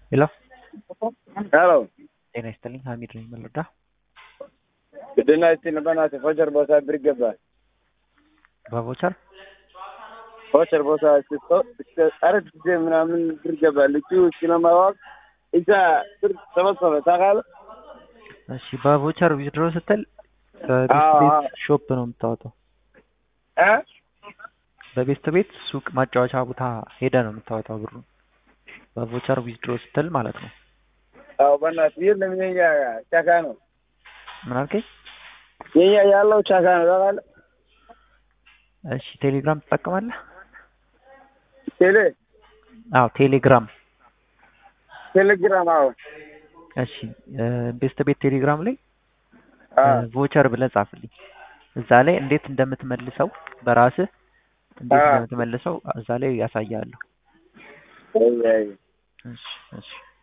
ሄሎ ሄሎ ጤና ይስጥልኝ ሀሚድ ነኝ መለዳ ግድና እስቲ በእናትህ ፎቸር ቦታ ብር ይገባል። በቮቸር ፎቸር ቦታ እስከ አራት ጊዜ ምናምን ብር ይገባል። እሱ ስለማወቅ እዛ ብር ሰበሰበ ታውቃለህ። እሺ በቮቸር ዊዝድሮ ስትል በቤስት አዎ፣ ቤት አዎ። ሾፕ ነው የምታወጣው እ በቤስት ቤት ሱቅ ማጫወቻ ቦታ ሄደ ነው የምታወጣው ብሩ በቮቸር ዊዝድሮ ስትል ማለት ነው አዎ በእናትህ የለም የኛ ቻካ ነው ምን አልከኝ የኛ ያለው ቻካ ነው ታውቃለህ። እሺ ቴሌግራም ትጠቀማለህ ቴሌ አዎ ቴሌግራም ቴሌግራም አዎ እሺ ቤስት ቤት ቴሌግራም ላይ አዎ ቮቸር ብለህ ጻፍልኝ እዛ ላይ እንዴት እንደምትመልሰው በራስህ እንዴት አዎ። እንደምትመልሰው እዛ ላይ ያሳያለሁ አይ አይ እሺ እሺ